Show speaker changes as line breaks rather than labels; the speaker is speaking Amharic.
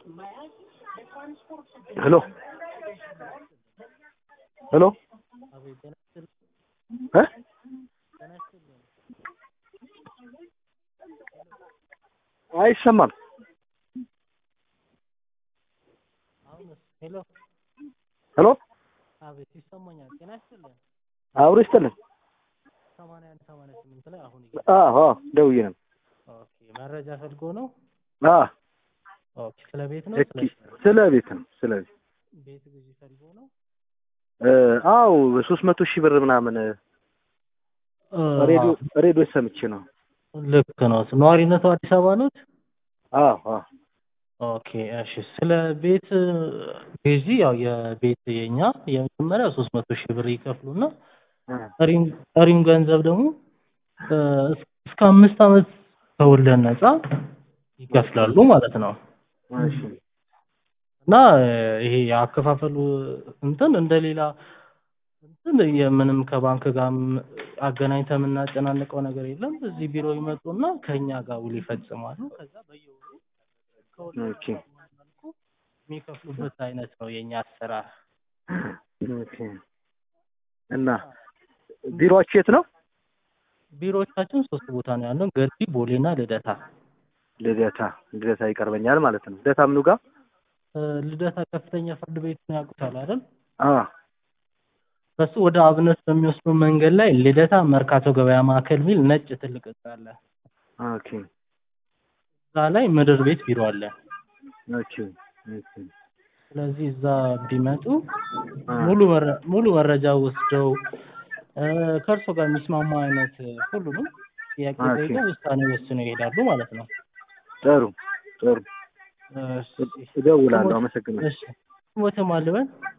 ሄሎ ሄሎ እ አይሰማም።
ሄሎ
ሄሎ
አቤት ይሰማኛል። ጤና ይስጥልን።
አብሮ ይስጥልን።
ሰማንያ አንድ ሰማንያ ስምንት ላይ አሁን
አዎ አዎ፣ ደውዬ ነው።
ኦኬ መረጃ ፈልጎ ነው።
አዎ
ኦኬ ስለ ቤት ነው
እስኪ ስለ ቤት ነው ስለ ቤት
ቤት ግዢ ፈልጎ ነው።
እ አዎ ሶስት መቶ ሺህ ብር ምናምን ሬዲዮ ሬዲዮ ሰምቼ ነው።
ልክ ነው። ነዋሪነቱ አዲስ አበባ ነው።
አዎ አዎ
ኦኬ እሺ። ስለ ቤት ግዢ ያው የቤት የኛ የመጀመሪያ ሶስት መቶ ሺህ ብር ይከፍሉና ቀሪም ቀሪም ገንዘብ ደግሞ እ እስከ አምስት ዓመት ከወለድ ነፃ ይከፍላሉ ማለት ነው።
እሺ
እና ይሄ የአከፋፈሉ እንትን እንደሌላ እንትን የምንም ከባንክ ጋር አገናኝተን የምናጨናንቀው ነገር የለም። እዚህ ቢሮ ይመጡና ከኛ ጋር ውል ይፈጽማሉ። ከዛ በየወሩ
ኦኬ
መልኩ የሚከፍሉበት አይነት ነው የኛ አሰራር።
ኦኬ እና ቢሮአችሁ የት ነው?
ቢሮዎቻችን ሶስት ቦታ ነው ያለው፣ ገርጂ፣ ቦሌና ልደታ።
ልደታ ልደታ ይቀርበኛል ማለት ነው። ልደታ ምኑ ጋር?
እ ልደታ ከፍተኛ ፍርድ ቤት ነው ያውቁታል አይደል?
አ
በሱ ወደ አብነት በሚወስደው መንገድ ላይ ልደታ መርካቶ ገበያ ማዕከል የሚል ነጭ ትልቅ ህንጻ አለ።
ኦኬ
እዛ ላይ ምድር ቤት ቢሮ አለ።
ኦኬ ኦኬ
ስለዚህ እዛ ቢመጡ
አ
ሙሉ መረ- ሙሉ መረጃ ወስደው እ ከእርሶ ጋር የሚስማማ አይነት ሁሉንም ጥያቄ
ኦኬ።
ጠይቀው ውሳኔ ወስነው ይሄዳሉ ማለት ነው።
ጥሩ ጥሩ
እሺ
እደውላለሁ። አመሰግናለሁ።
እሺ ሞተ ማልበን